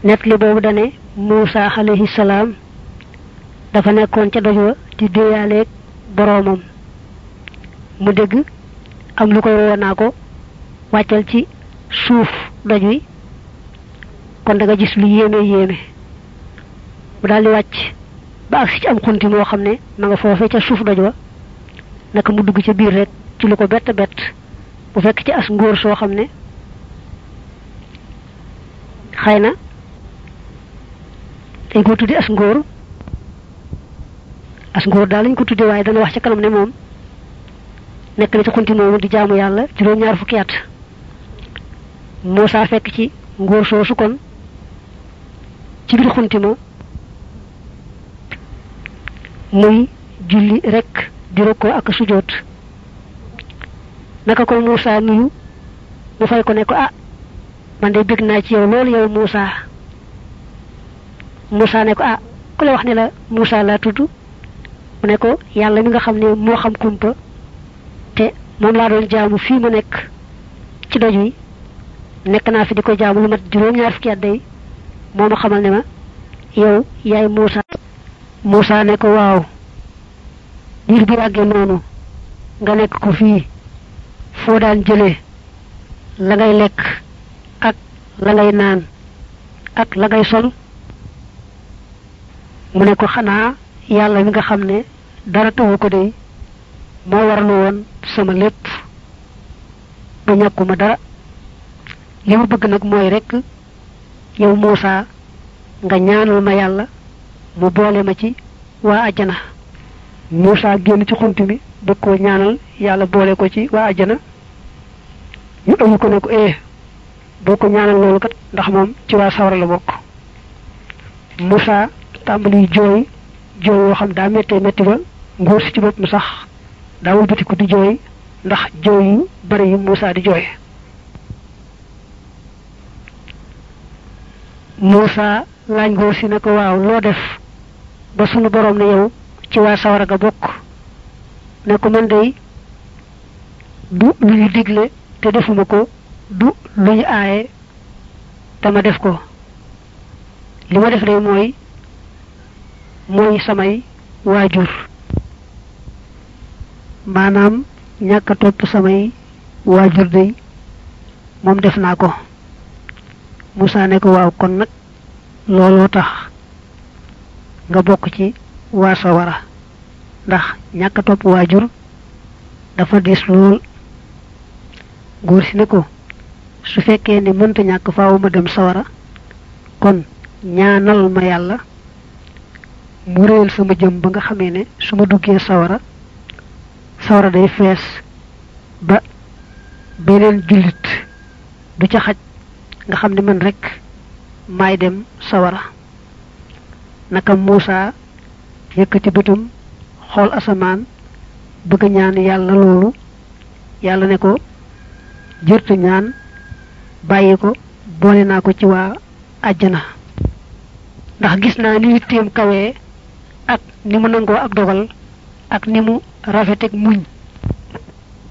net li boobu dane Muusa alayhi salaam dafa nekkoon ca doj wa di déeyaaleeg boroomam mu dégg am lu koy woo naa ko wàccal ci suuf doj wi kon da nga gis lu yéeme yéeme mu daal di wàcc ba agsi ci am xunti moo xam ne ma nga foofee ca suuf doj wa naka mu dugg ca biir rek ci lu ko bett bett bu fekk ci as ngóor soo xam ne xëy na dañ ko tuddi as ngóor as ngóor daal lañ ko tuddi waaye dana wax ca kanam ne moom nekk na ci xunti moomu di jaamu yàlla juróom-ñaar fukki at Muusaa fekk ci ngóor soosu kon ci biir xunti ma muy julli rek di rokkoo ak sujoot naka ko Muusaa nuyu mu fay ko ne ko ah man de bég naa ci yow loolu yow Muusaa Muusaa ne ko ah ku la wax ne la Muusaa laa tudd mu ne ko yàlla mi nga xam ne moo xam kumpa te moom laa doon jaamu fii mu nekk ci doj wi nekk naa fi di ko jaamu lu mat juróom-ñaar fukki at day moo ma xamal ne ma yow yaay Muusaa Muusaa ne ko waaw diir bu yàggee noonu nga nekk ko fii foo daan jëlee la ngay lekk ak la ngay naan ak la ngay sol mu ne ko xanaa yàlla mi nga xam ne dara tawu ko dey moo warlu woon sama lépp ba ñàkkuma dara li ma bëgg nag mooy rekk yow Muusaa nga ñaanal ma yàlla mu boole ma ci waa ajjana Muusaa génn ci xunt mi bëgg koo ñaanal yàlla boole ko ci waa ajjana ñu ëmb ko ne ko eh boo ko ñaanal loolu kat ndax moom ci waa sawara la bokk Muusaa tàmbali jooy jooy yoo xam daa méttee métti ba nguur si ci bopp mu sax daa wëlbatiku di jooy ndax jooy yu bari yu Muusaa di jooy Muusaa laaj nguur si ne ko waaw loo def ba sunu boroom ne yow ci waa sawara ga bokk ne ko man day du lu ñu digle te defuma ko du lu ñu aaye te ma def ko li ma def day mooy mooy samay waajur maanaam ñàkk a topp samay waajur day moom def naa ko Muusaa ne ko waaw kon nag looloo tax nga bokk ci waa sawara ndax ñàkk a topp waajur dafa diis lool góor si ne ko su fekkee ne mënta ñàkk faaw ma dem sawara kon ñaanal ma yàlla mu réel sama jëm ba nga xamee ne su ma duggee sawara sawara day fees ba beneen jullit du ca xaj nga xam ne man rek maay dem sawara naka Muusaa yëkkati bëtam xool asamaan bëgg ñaan yàlla loolu yàlla ne ko jërtu ñaan bàyyi ko boole naa ko ci waa àjjana ndax gis naa ni yitteem kawee ak ni mu nangoo ak dogal ak ni mu rafetek muñ